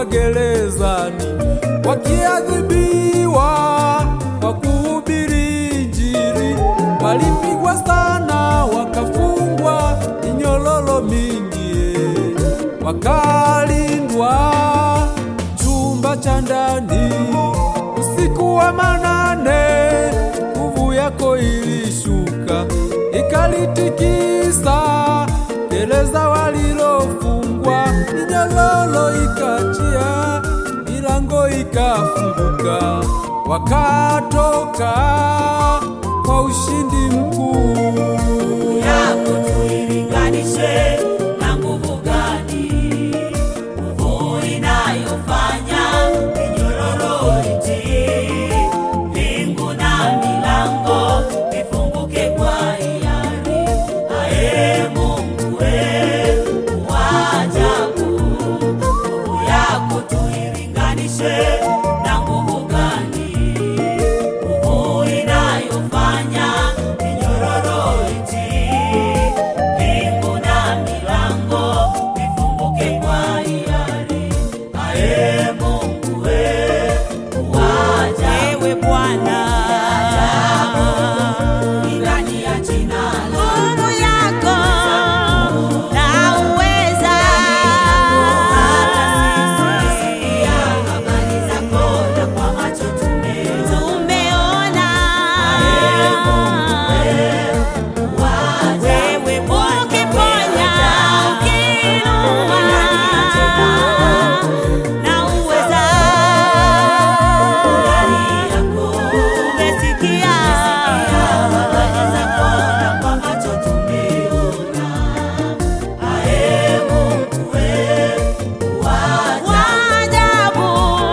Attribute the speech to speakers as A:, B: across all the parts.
A: magerezani wakiadhibiwa kwa kuhubiri Injili. Walipigwa sana wakafungwa minyololo mingi, wakalindwa chumba cha ndani usiku wa manane, nguvu yako ilishuka ikalitikisa gereza walilofungwa, minyololo ikachia, milango ikafunguka, wakatoka kwa ushindi mkuu.
B: yako tuilinganishe na nguvu gani? Nguvu inayofanya minyororo itii, mbingu na milango vifunguke kwa hiari. Ae Mungu we, wa ajabu, nguvu yako tuilinganishe na nguvu gani? Nguvu inayofanya minyororo itii, mbingu na milango vifunguke kwa hiari. Ae Mungu we, wa ajabu,
C: Ewe Bwana,
B: ni ndani ya jina lako.
C: nguvu yako na uweza
B: Sikia habari zako na kwa macho tumeona.
C: tumeona wewe ukiponya, ukiinua na uweza tumesikia waajabu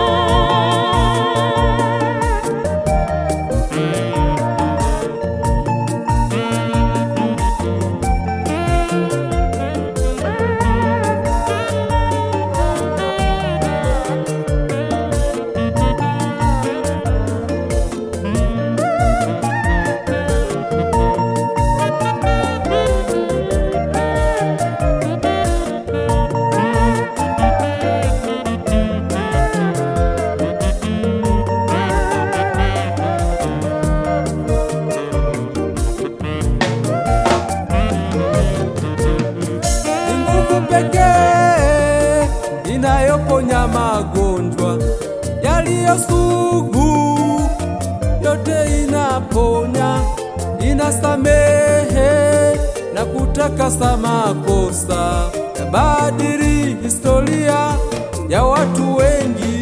A: Ni nguvu pekee inayoponya magonjwa yaliyo sugu, yote inaponya, inasamehe na kutakasa makosa, yabadili historia ya watu wengi,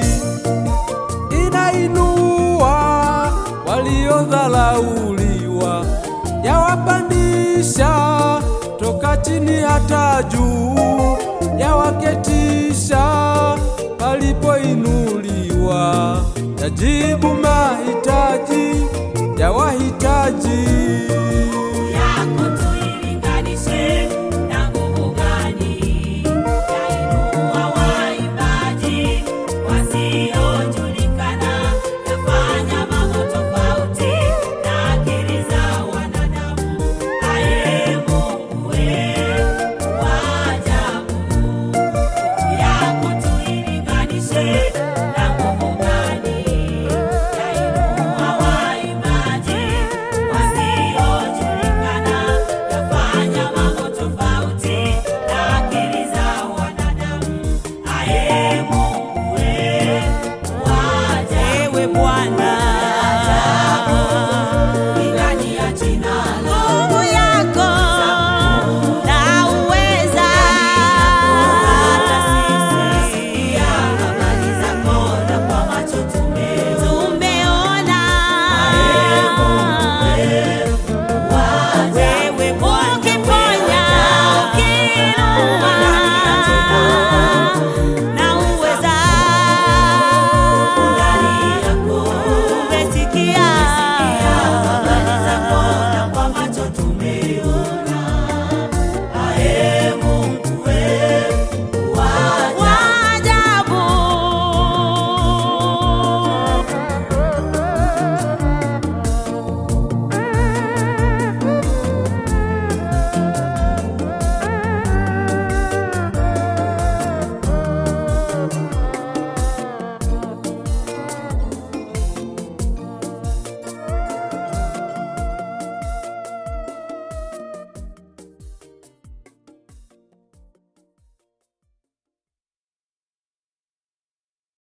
A: inainua waliodharauliwa, yawapandisha toka chini hata juu, yawaketisha palipoinuliwa, yajibu mahitaji ya wahitaji.